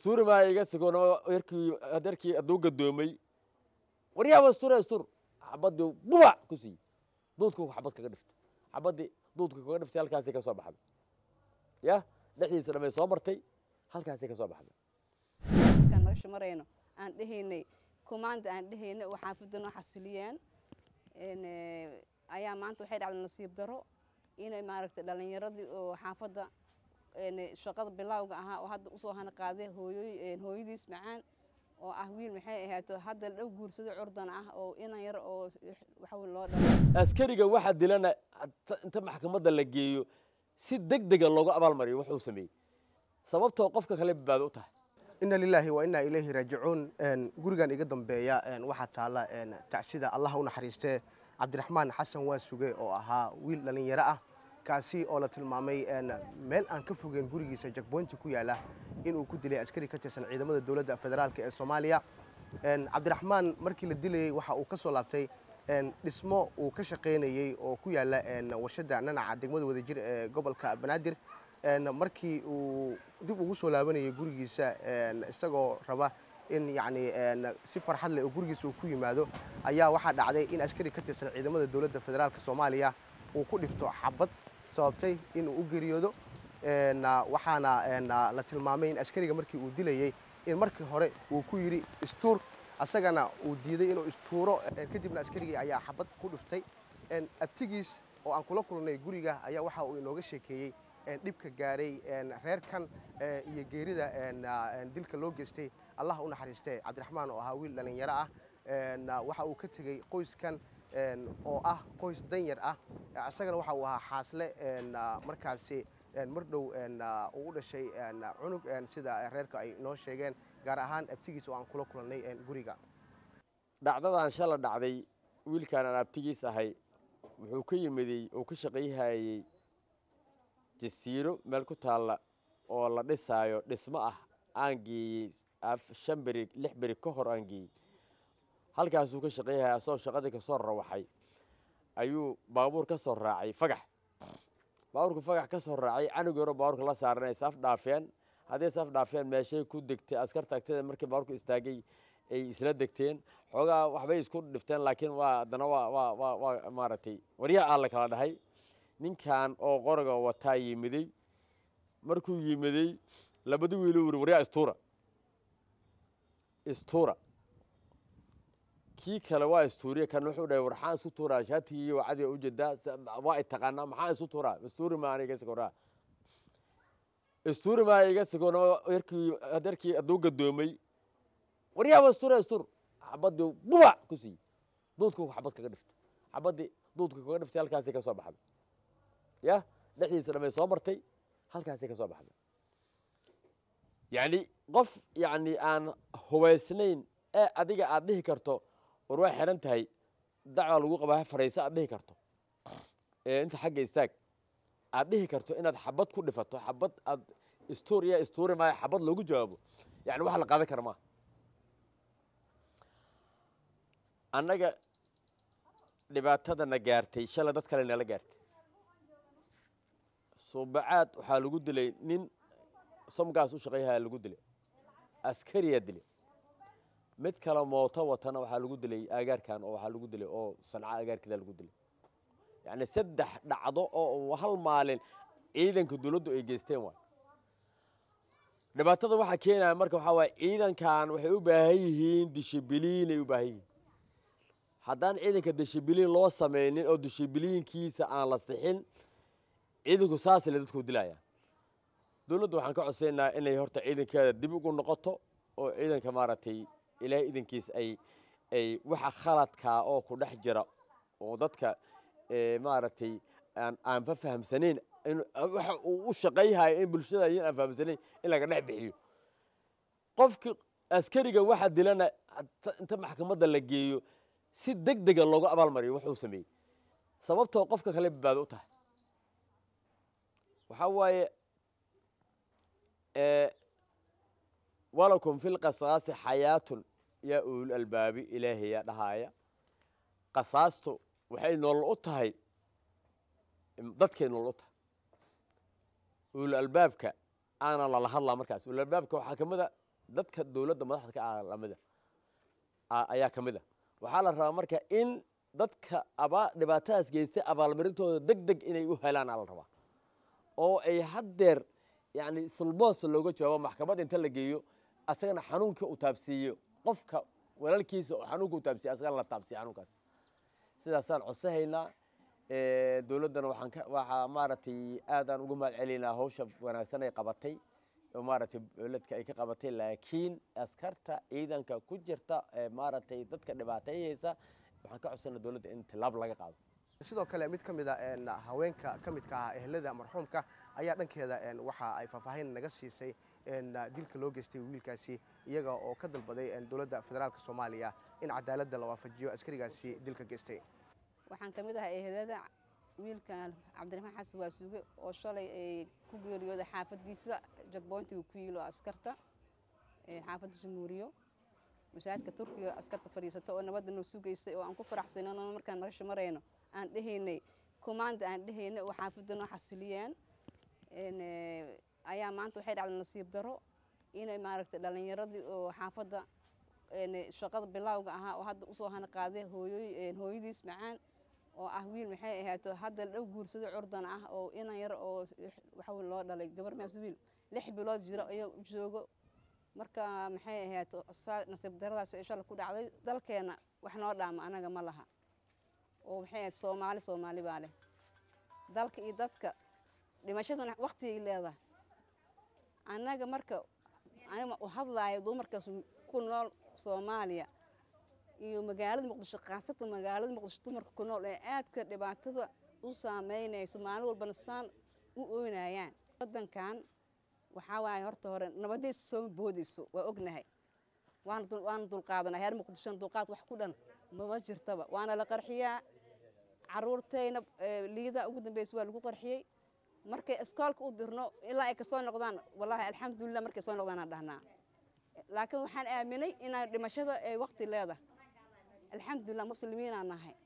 wastuuri maayo iga sigoona yarkii adeerkii hadduu gadoomay waryaa wastuure wastur xabadii bubac ku siiyey duudku xabad kaga dhiftay xabadii duudku kaga dhiftay halkaasay ka soo baxday ya dhexdiisa dhamay soo martay halkaasay ka soo baxday markaan nolosha marayno aan dhehaynay kumaanda aan dhehaynay oo xaafadda noo xasiliyeen ayaa maanta waxay dhacday nasiib daro inay maaragtay dhalinyaradii oo xaafadda shaqada bilowga ahaa oo hadda usoo hana qaaday hooyoy hooyadiis macaan oo ah wiil maxay ahaato hadda la dhow guursado curdan ah oo inan yar oo waxa loo dhalay askariga waxaa dilana inta maxkamadda la geeyo si deg dega loogu abaalmariyo wuxuu sameeyey sababtoo qofka kale badbaado u tahay ina lilaahi wa inaa ilayhi raajicuun gurigan iga dambeeya waxaa taalla tacsida allah u naxariistee cabdiraxmaan xasan waa suge oo ahaa wiil dhallinyaro ah kaasi oo la tilmaamay meel aan ka fogeen gurigiisa jakboynti ku yaala inuu ku dilay askari ka tirsan ciidamada dowladda federaalk ee soomaaliya cabdiraxmaan markii la dilayey waxa uu ka soo laabtay dhismo uu ka shaqaynayey oo ku yaala warshadda nanaca degmada wadajir ee gobolka banaadir markii uu dib ugu soo laabanayay gurigiisa isagoo raba in yacni si farxad leh oo gurigiisa uu ku yimaado ayaa waxaa dhacday in askari ka tirsan ciidamada dowladda federaalk soomaaliya uu ku dhifto xabad sababtay inuu u geeriyoodo waxaana la tilmaamay in askariga markii uu dilayey in markii hore uu ku yidhi istuur asagana uu diiday inuu istuuro kadibna askarigii ayaa xabad ku dhiftay abtigiis oo aan kula kulnay guriga ayaa waxa uu inooga sheekeeyey dhibka gaaray reerkan iyo geerida dilka loo geystay allah u naxariistee cabdiraxmaan oo ahaa wiil dhallinyaro ah waxa uu ka tegey qoyskan oo ah qoys danyar ah isagana waxa uu ahaa xaasle markaasi mar dhow uu u dhashay cunug sida reerka ay noo sheegeen gaar ahaan abtigiis oo aan kula kulannay guriga dhacdadan shala dhacday wiilkaan aan abtigiis ahay wuxuu ka yimiday oo ka shaqayhayey jasiiro meel ku taalla oo la dhisaayo dhismo ah aan geeyey shan beri lix beri ka hor aan geeyey halkaasuu ka shaqayhaya asagoo shaqadii ka soo rawaxay ayuu baabuur ka soo raacay fagax baabuurku fagax ka soo raacay canug yaro baabuurka la saaran ay saf dhaafeen hadday saf dhaafeen meeshay ku degtay askarta agteeda markii baabuurku istaagay ay isla degteen xoogaa waxbay isku dhifteen laakiin waa haddana waa waa waa waa maaragtay waryaha aan la kala dhahay ninkan oo qoriga wataa yimiday markuu yimiday labadi wiiluu yiri waryaa istuura istuura kii kale waa istuuriye kan wuxuu dhahay warxaan isku tuuraa shaatigii wacadiga u jeedaa waa itaqaanaa maxaa isu tuuraa istuuri maa aniga sigoraa istuuri maa iga sigoona yarkii adeerkii hadduu gadoomay waryaa wastuure istur xabadii bubac ku siiyey duudku xabad kaga dhiftay xabadii duudku kaga dhiftay halkaasay ka soo baxday ya dhexdiisa dhamay soo martay halkaasay ka soo baxday yacni qof yacni aan hubaysnayn ee adiga aad dhihi karto war waa xiran tahay dacwaa lagu qabaa farayso aad dhihi karto ee inta xagga istaag aad dhihi karto inaad xabad ku dhifato xabad aad istuuriya istuuri maayo xabad loogu jawaabo yani wax la qaadan kara maaha annaga dhibaatadana gaartay shalay dad kale nala gaartay suubacaad waxaa lagu dilay nin samgaas u shaqayhaya lagu dilay askariyaa dilay mid kale mooto watana waxaa lagu dilay agaarkan oo waxaa lagu dilay oo sanca agaarkeeda lagu dilay yacni saddex dhacdo oo hal maalin ciidanka dawladdu ay geysteen waay dhibaatada waxaa keenaya marka waxaa waaya ciidankan waxay u baahan yihiin dishibiliinay u baahan yihiin haddaan ciidanka dishibiliin loo samaynin oo dishibiliinkiisa aan la sixin ciidanku saasle dadku dilayaan dawladda waxaan ka codsaynaa inay horta ciidankeeda dib ugu noqoto oo ciidanka maaragtay ilaahay idankiis ay ay waxa khaladkaa oo ku dhex jira oo dadka maaragtay aan aanfa fahamsanayn waxa uu u shaqayhayo in bulshada ayan aan fahamsanayn in laga dhex bixiyo qofki askariga waxa dilana inta maxkamadda la geeyo si deg dega loogu abaalmariyo wuxuu sameeyey sababtoo qofka kale badbaado u tahay waxaa waaye walakum fi lqasaasi xayaatun yaa ulul albaabi ilaahayaa dhahaaya qasaastu waxay nolol u tahay dadkay nolol u tahay ulul albaabka aana lala hadlaa markaas ulul albaabka waxaa ka mid a dadka dowladda madaxda ka ah lamida ayaa ka mid a waxaa la rabaa marka in dadka abaa dhibaatadaas geystay abaalmarintooda deg deg inay u helaan aa la rabaa oo ay haddeer yacni sulboos looga jawaabo maxkamad inta la geeyo asagana xanuunka uu taabsiiyo qofka walaalkiisa oo xanuunka u taabsiiyo asagana la taabsiiyo xanuunkaas sidaasaan codsahaynaa dowladdana waxaan ka waxaa maaragtay aadaan uga mahad celinaa hawsha wanaagsan ay qabatay oo maaragtay dowladka ay ka qabatay laakiin askarta ciidanka ku jirta ee maaragtay dadka dhibaateeyeysa waxaan ka codsanaa dowladda in tilaab laga qaado sidoo kale mid ka mid a haweenka ka midka ah ehelada marxuumka ayaa dhankeeda waxa ay faahfaahin naga siisay dilka loo geystay wiilkaasi iyaga oo ka dalbaday dowladda federaalk soomaaliya in cadaaladda la waafajiyo askarigaasi dilka geystay waxaan ka mid ahaa ehelada wiilkan cabdiraxmaan xasan waasuuge oo shalay ay ku geeriyooday xaafadiisa jagboyntiga ku yiilo askarta xaafadda jamhuuriyo masaajidka turkiga askarta fadhiisata oo nabadda noo sugaysay oo aan ku faraxsanano markaan nolosha marayno aan dhehaynay kumaanda aan dhehaynay oo xaafadda noo xasiliyeen ayaa maanta waxay dhacday nasiib daro inay maaragtay dhallinyaradii oo xaafadda shaqada bilowga ahaa oo hadda usoo hana qaaday hooyoy hooyadiis macaan oo ah wiil maxay ahaato hadda dhow guursado curdan ah oo inan yar oo waxa loo dhalay gabar maas wiil lix bilood jira ayaa u joogo marka maxay ahaato nasiib daradaas ee shala ku dhacday dalkeena wax noo dhaama anaga ma laha oo maxay ahayd soomaali soomaali baa leh dalka iyo dadka dhimashadan waqtigay leedahay annaga marka aniga u hadlaayo dumarkaas ku nool soomaaliya iyo magaalada muqdisho khaasatan magaalada muqdisho dumarka ku nool ee aadka dhibaatada u saameynayso maalin walbana saan u oynayaan wadankan waxaa waaye horta hore nabadaysa sooma boodayso waa ognahay waana dulqaadanaa heer muqdishona dulqaad wax ku dhan mama jirtaba waana la qarxiyaa caruurtayna liida ugu dambeysa waa lagu qarxiyey markay iskoolka u dirno ilaa ay kasoo noqdaan wallaahi alxamdulilah markay soo noqdaan aan dhahnaa laakiin waxaan aaminay inaan dhimashada ay waqti leedahay alxamdulilah muslimiinaan nahay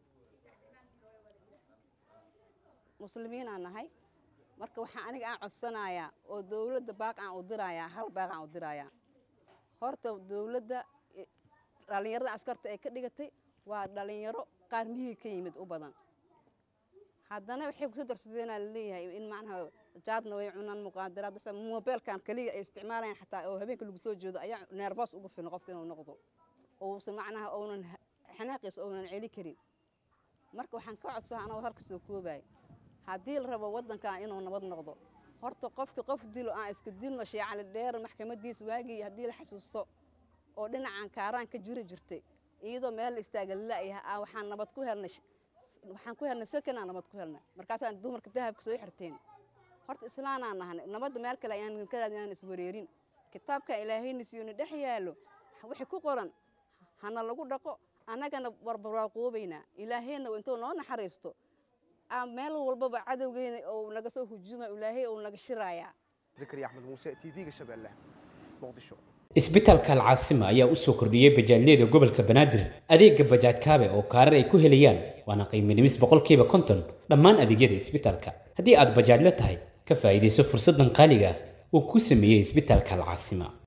muslimiinaan nahay marka waxaa aniga aan codsanayaa oo dowladda baaq aan u dirayaa hal baaq aan u dirayaa horta dowladda dhallinyarada askarta ay ka dhigatay waa dhallinyaro qaar mihii ka yimid u badan haddana waxay kusoo darsadeenaa laleeyahay in macnaha jaadna way cunaan muqaadaraad mobeelkan kaliya ay isticmaalayaan xataa oo habeenka lagu soo jeedo ayaa neerboos ugu filan qofka inuu noqdo uusan macnaha uunan xanaaqiisa uunan celi karin marka waxaan ka codsaha anagoo halka soo koobaya haddii la rabo waddankan inuu nabad noqdo horta qofki qof dilo aan iska dilno sheecali dheer maxkamadiisa waagii haddii la xasuusto oo dhinacan kaaraan ka jiri jirtay iyadoo meel la istaaga lalayaha ah waxaan nabad ku helnay waxaan ku helnay sakanaa nabad ku helnay markaasaan dumarka dahabka soo xirteen horta islaanaan nahanay nabadda meel kale ayaan ka raadinaan iswareerin kitaabka ilaahayna siiyona dhex yaalo wixii ku qoran hana lagu dhaqo annagana warbarwaaqoobaynaa ilaahayna intuu noo naxariisto meel walbaba cadowgeena ou naga soo hujuma ilaahay ou naga shiraayaa zakariya axmed muuse t v-ga shabeelle muqdisho isbitaalka alcaasima ayaa u soo kordhiyey bajaajyada gobolka banaadir adeega bajaaj kaabe oo kaarar ay ku helayaan waana qiimo dhimis boqolkiiba konton dhammaan adeegyada isbitaalka haddii aad bajaajla tahay ka faa'iidayso fursaddan qaaliga ah uu ku sameeyey isbitaalka alcaasima